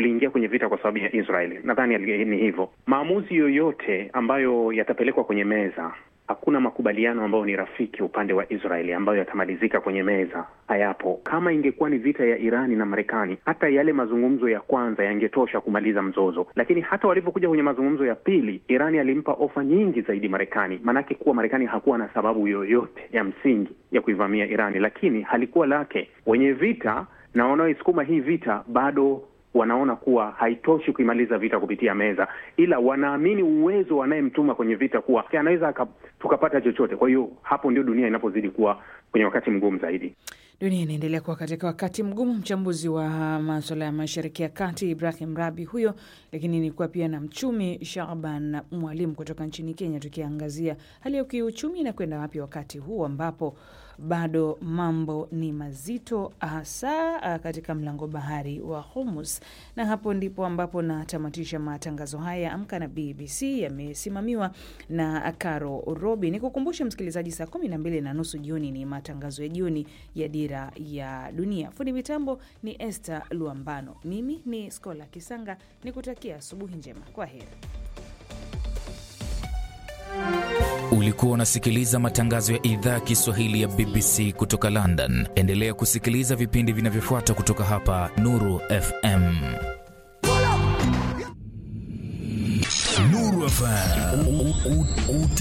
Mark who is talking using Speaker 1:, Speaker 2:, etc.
Speaker 1: tuliingia kwenye vita kwa sababu ya Israeli. Nadhani ni hivyo. Maamuzi yoyote ambayo yatapelekwa kwenye meza hakuna makubaliano ambayo ni rafiki upande wa Israeli ambayo yatamalizika kwenye meza, hayapo. Kama ingekuwa ni vita ya Irani na Marekani, hata yale mazungumzo ya kwanza yangetosha kumaliza mzozo, lakini hata walivyokuja kwenye mazungumzo ya pili, Irani alimpa ofa nyingi zaidi Marekani, maanake kuwa Marekani hakuwa na sababu yoyote ya msingi ya kuivamia Irani, lakini halikuwa lake. Wenye vita na wanaoisukuma hii vita bado wanaona kuwa haitoshi kuimaliza vita kupitia meza, ila wanaamini uwezo wanayemtuma kwenye vita kuwa anaweza tukapata chochote. Kwa hiyo hapo ndio dunia inapozidi kuwa kwenye wakati mgumu zaidi.
Speaker 2: Dunia inaendelea kuwa katika wakati mgumu. Mchambuzi wa maswala ya mashariki ya kati Ibrahim Rabi huyo, lakini nilikuwa pia na mchumi Shaban Mwalimu kutoka nchini Kenya, tukiangazia hali ya kiuchumi inakwenda wapi wakati huu ambapo bado mambo ni mazito hasa katika mlango bahari wa Hormuz. Na hapo ndipo ambapo natamatisha matangazo haya Amka na BBC, yamesimamiwa na Caro Robi. Ni kukumbusha msikilizaji, saa kumi na mbili na nusu jioni ni matangazo ya jioni ya Dira ya Dunia. Fundi mitambo ni Esther Luambano, mimi ni Skola Kisanga, ni kutakia asubuhi njema. Kwa heri.
Speaker 3: Ulikuwa unasikiliza matangazo ya idhaa ya Kiswahili ya BBC kutoka London. Endelea kusikiliza vipindi vinavyofuata kutoka hapa Nuru FM.
Speaker 4: Nuru FM.